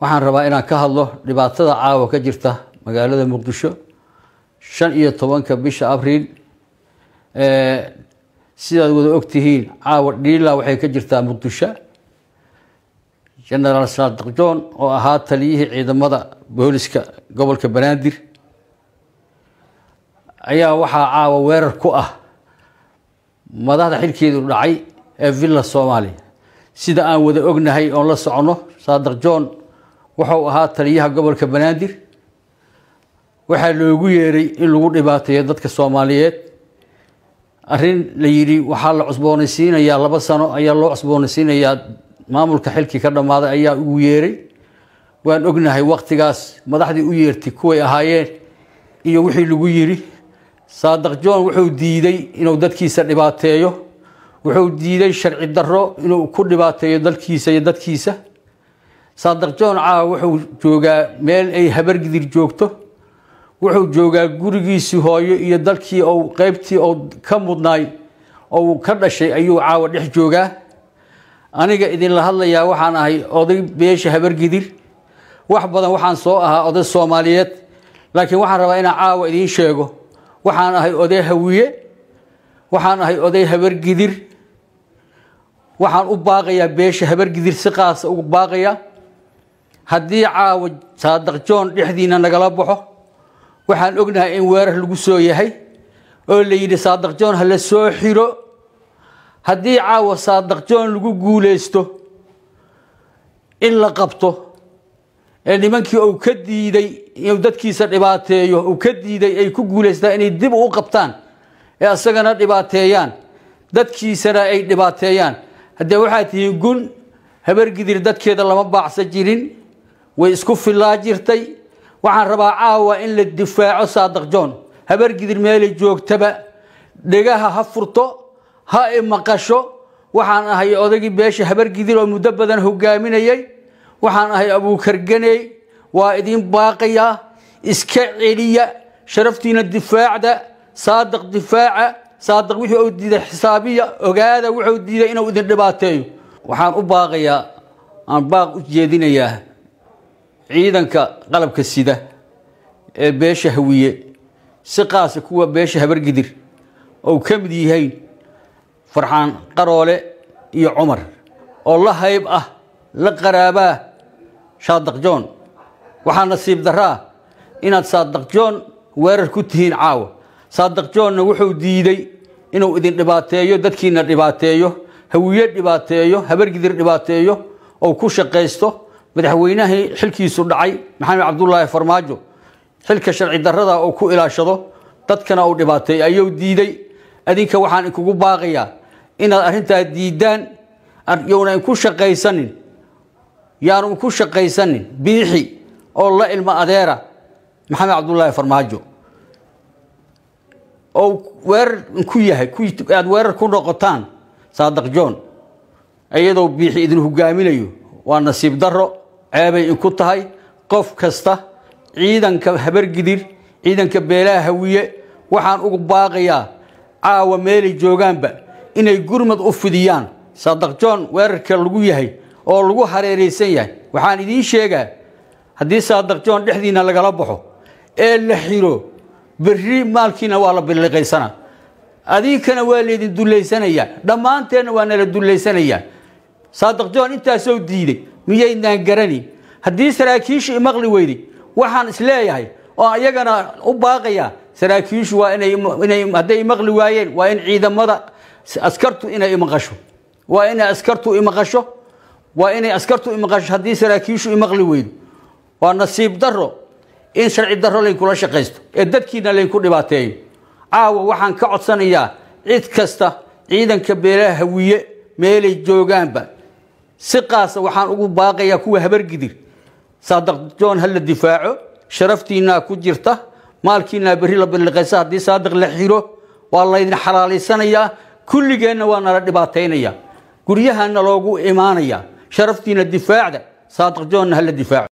waxaan rabaa inaan ka hadlo dhibaatada caawa ka jirta magaalada muqdisho shan iyo tobanka bisha abriil sidaad wada ogtihiin caawa dhiila waxay ka jirtaa muqdisho genaraal saadiq john oo ahaa taliyihii ciidamada booliska gobolka banaadir ayaa waxaa caawa weerar ku ah madaxda xilkeedu dhacay ee villa soomaaliya sida aan wada ognahay oon la socono saadiq john wuxuu ahaa taliyaha gobolka banaadir waxaa loogu yeeray in lagu dhibaateeyo dadka soomaaliyeed arrin la yidhi waxaa la cusboonaysiinayaa laba sano ayaa loo cusboonaysiinayaa maamulka xilkii ka dhammaaday ayaa ugu yeeray waan ognahay waktigaas madaxdii u yeertay kuway ahaayeen iyo wixii lagu yidhi saadiq john wuxuu diiday inuu dadkiisa dhibaateeyo wuxuu diiday sharci darro inuu ku dhibaateeyo dalkiisa iyo dadkiisa saadiq john caawa wuxuu joogaa meel ay habargidir joogto wuxuu joogaa gurigiisii hooyo iyo dalkii ou qeybtii ou ka mudnaay ou ka dhashay ayuu caawa dhex joogaa aniga idinla hadlayaa waxaan ahay oday beesha habargidir wax badan waxaan soo ahaa oday soomaaliyeed laakiin waxaan rabaa inaan caawa idiin sheego waxaan ahay oday hawiye waxaan ahay oday habargidir waxaan u baaqayaa beesha habargidir si qaasa ugu baaqaya haddii caawa saadiq john dhexdiina nagala baxo waxaan ognahay in weerar lagu soo yahay oo la yidhi saadiq john ha la soo xiro haddii caawa saadiq john lagu guuleysto in la qabto ee nimankii uu ka diiday inuu dadkiisa dhibaateeyo uu ka diiday ay ku guuleystaan inay dib u qabtaan ee asagana dhibaateeyaan dadkiisana ay dhibaateeyaan haddee waxaa tihiin gun habargidir dadkeeda lama baacsan jirin way isku filaa jirtay waxaan rabaa caawa in la difaaco saadiq john habargidir meelay joogtaba dhegaha ha furto ha imaqasho waxaan ahay odagii beesha habargidir oo muddo badan hogaaminayay waxaan ahay abuukarganey waa idiin baaqayaa iska celiya sharaftiina difaacda saadiq difaaca saadiq wixii uu diiday xisaabiya ogaada wuxuu diiday inuu idin dhibaateeyo waxaan u baaqayaa aan baaq u jeedinayaa ciidanka qalabka sida ee beesha hawiye si qaasa kuwa beesha habargidir ou ka mid yihiin farxaan qaroole iyo cumar oo la hayb ah la qaraabaa saadiq john waxaa nasiib daraa inaad saadiq john weerar ku tihiin caawa saadiq johnna wuxuu diiday inuu idin dhibaateeyo dadkiina dhibaateeyo hawiye dhibaateeyo habargidir dhibaateeyo ou ku shaqaysto madaxweynahii xilkiisu dhacay maxamed cabdulaahi farmaajo xilka sharci darrada uu ku ilaashado dadkana uu dhibaateeyo ayuu diiday adinka waxaan inkugu baaqayaa inaad arrintaa diidaan yowna inku shaqaysanin yaanu inku shaqaysanin biixi oo la ilmo adeera maxamed cabdulaahi farmaajo oo weerar inku yahay aada weerar ku noqotaan saadiq john iyadoo biixi idin hogaaminayo waa nasiib darro ceebay inku tahay qof kasta ciidanka habargidir ciidanka beelaha hawiye waxaan ugu baaqayaa caawa meelay joogaanba inay gurmad u fidiyaan saadiq john weerarka lagu yahay oo lagu hareeraysan yahay waxaan idiin sheegaa haddii saadiq john dhexdiina lagala baxo ee la xiro berri maalkiina waa la biliqaysana adinkana waa laydin dullaysanayaa dhammaanteenna waa nala dullaysanayaa saadiq john intaasoo diiday miyaynaan garani haddii saraakiishu imaqli weyday waxaan isleeyahay oo iyagana u baaqayaa saraakiishu waa inay hadday imaqli waayeen waa in ciidamada askartu inay imaqasho waa inay askartu imaqasho waa inay askartu imaqasho haddii saraakiishu imaqli weydo waa nasiib darro in sharci darro laynkula shaqaysto ee dadkiina laynku dhibaateeyo caawa waxaan ka codsanayaa cid kasta ciidanka beelaha hawiye meelay joogaanba si qaasa waxaan ugu baaqayaa kuwa habargidir saadiq john ha la difaaco sharaftiinaa ku jirta maalkiinaa berri la biliqaysa haddii saadiq la xiro waa laydin xalaalaysanayaa kulligeenna waa nala dhibaataynayaa guryahana loogu imaanayaa sharaftiina difaacda saadiq joonna ha la difaaco